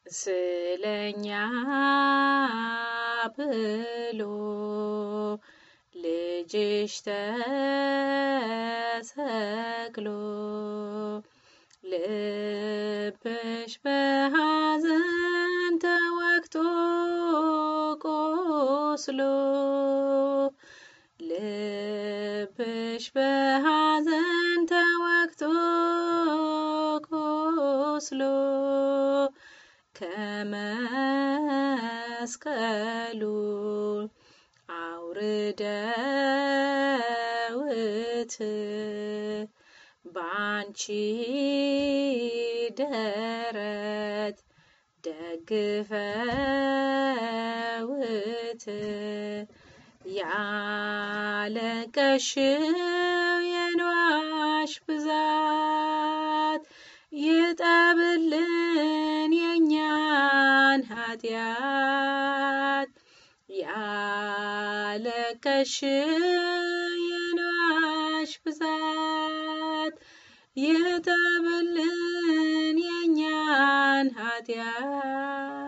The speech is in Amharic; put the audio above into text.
ስለኛ ብሎ ልጅሽ ተሰቅሎ ልብሽ በሐዘን ተወግቶ ቆስሎ ልብሽ በሐዘን ተወግቶ ቆስሎ ከመስቀሉ አውርደውት ባንቺ ደረት ደግፈውት ያለቀሽው የንዋሽ ብዛት ይጠብልን የኛን ኃጢአት ያለቀሽው የንዋሽ ብዛት ይጠብልን የኛን ኃጢአት